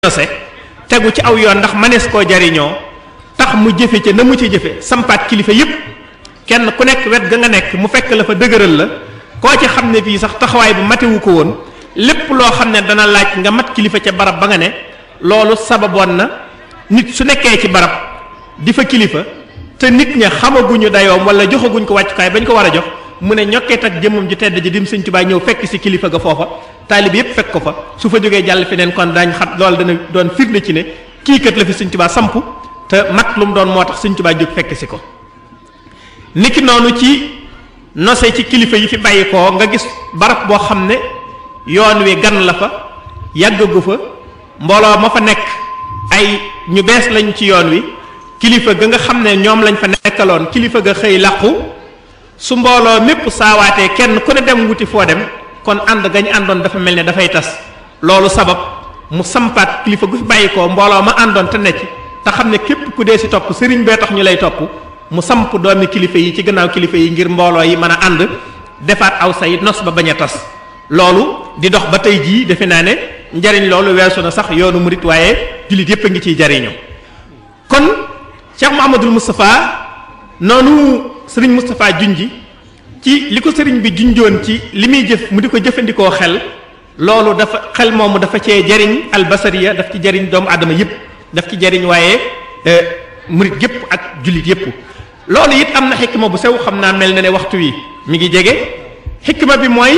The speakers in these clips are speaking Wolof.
nose tegu ci aw yoon ndax manees koo jariñoo tax mu jëfe ca na mu ci jëfe sampaat kilifa yépp kenn ku nekk wet ga nga nekk mu fekk la fa dëgëral la koo ci xam ne fii sax taxawaay bu matewu ko woon lépp loo xam ne dana laaj nga mat kilifa ca barab ba nga ne loolu sababoon na nit su nekkee ci barab di fa kilifa te nit ña xamaguñu dayoom wala joxaguñ ko wàccukaay bañ ko war a jox mu ne ñokkeet ak jëmmam ji tedd ji dim sëñ Tuubaa ñëw fekk si kilifa ga foofa taalib yépp fekk ko fa su fa jógee jàll feneen kon daañ xam loolu dana doon firnde ci ne kii kat la fi sëñ Tuubaa samp te mat lu mu doon moo tax sëñ Tuubaa jóg fekk si ko niki noonu ci nose ci kilifa yi fi bàyyi koo nga gis barab boo xam ne yoon wi gan la fa yàggagu fa mbooloo ma fa nekk ay ñu bees lañ ci yoon wi kilifa ga nga xam ne ñoom lañ fa nekkaloon kilifa ga xëy làqu su mbooloo mépp saawaatee kenn ku ne dem wuti foo dem kon ànd gañ àndoon dafa mel ne dafay tas loolu sabab mu sampaat kilifa gu fi bàyyi ko mbooloo ma àndoon te ne ci te xam ne képp ku dee si topp sëriñ bee tax ñu lay topp mu samp doomi kilifa yi ci gannaaw kilifa yi ngir mbooloo yi mën a ànd defaat aw say nos ba bañ a tas loolu di dox ba tey jii defe naa ne njariñ loolu weesu na sax yoonu murit waaye jullit yépp a ngi ciy jariñoo kon Cheikh Mouhamadul Moustapha noonu sëriñ Moustapha junji ci li ko sëriñ bi junjoon ci li muy jëf mu di ko jëfandikoo xel loolu dafa xel moomu dafa cee jariñ albasariya daf ci jariñ doomu aadama yépp daf ci jariñ waaye murit yépp ak jullit yépp loolu it am na xikma bu sew xam naa mel na ne waxtu wi mi ngi jege xikma bi mooy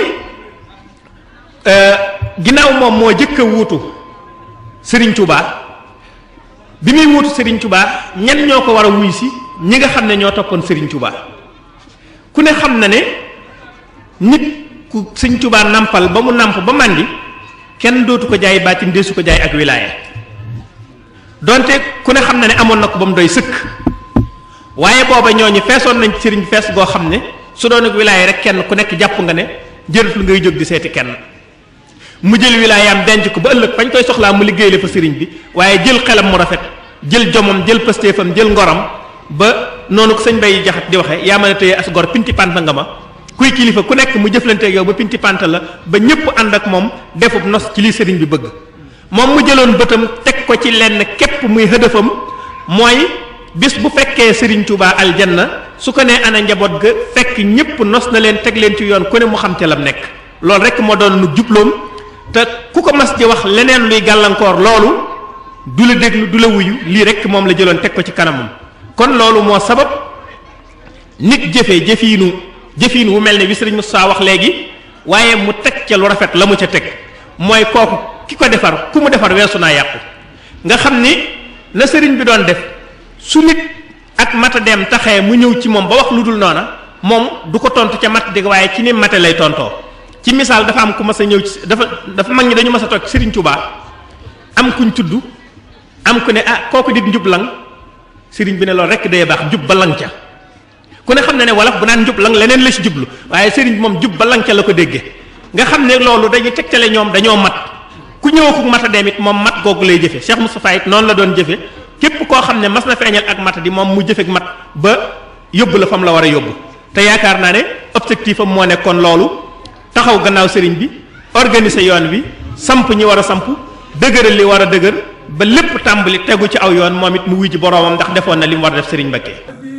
ginnaaw moom moo jëkk a wuutu sëriñ Touba bi muy wuutu sëriñ Touba ñan ñoo ko war a wuy si ñi nga xam ne ñoo toppoon sëriñ Touba ku ne xam na ne nit ku sëriñ Touba nampal ba mu namp ba màndi kenn dootu ko jaay baatin deesu ko jaay ak wilaaya donte ku ne xam na ne amoon na ko ba mu doy sëkk waaye booba ñooñu feesoon nañ ci sëriñ fees goo xam ne su doon ak wilaaya rek kenn ku nekk jàpp nga ne jërëtul ngay jóg di seeti kenn mu jël wilaayaam denc ko ba ëllëg fañ koy soxlaa mu liggéey la fa sëriñ bi waaye jël xelam mu rafet jël jomam jël pëstéefam jël ngoram ba noonu ko sëñ bay jaxat di waxe yaa mën a téye as gor pinti panta nga ma kuy kilifa ku nekk mu jëflanteeg yow ba pinti panta la ba ñëpp ànd ak moom defub nos ci li sëriñ bi bëgg moom mu jëloon bëtam teg ko ci lenn képp muy hëdëfam mooy bis bu fekkee sëriñ Tuubaa aljanna su ko nee ana njaboot ga fekk ñëpp nos na leen teg leen ci yoon ku ne mu xam ca lam nekk loolu rek moo doon nu jubloom te ku ko mas di wax leneen luy gàllankoor loolu du la déglu du la wuyu lii rek moom la jëloon teg ko ci kanamam kon loolu moo sabab nit jëfee jëfiinu jëfiin wu mel ne bi sëriñ Moussa wax léegi waaye mu teg ca lu rafet la mu ca teg mooy kooku ki ko defar ku mu defar weesu naa yàqu nga xam ni la sëriñ bi doon def su nit ak mata dem taxee mu ñëw ci moom ba wax lu dul noona moom du ko tontu ca mat dégg waaye ci ni mate lay tontoo ci misaal dafa am ku mas a ñëw ci dafa dafa mag ñi dañu mas a toog sëriñ Touba am kuñ tudd am ku ne ah kooku dit njub lang sëriñ bi ne loolu rek day baax njub ba lang ca ku ne xam ne ne wolof bu naan njub lang leneen la ci jublu waaye sëriñ bi moom jub ba lang ca la ko déggee nga xam ne loolu dañuy tegtale ñoom dañoo mat ku ñëw ku mat a dem it moom mat googu lay jëfe Cheikh Moustapha it noonu la doon jëfe képp koo xam ne mas na feeñal ak mat di moom mu jëfek mat ba yóbbu la fam la war a yóbbu te yaakaar naa ne objectif am moo nekkoon loolu taxaw gannaaw sëriñ bi organiser yoon wi samp ñi war a samp dëgëral li war a dëgër ba lépp tàmbali tegu ci aw yoon moom it mu wuy ji boroomam ndax defoon na li mu war a def sëriñ Mbakke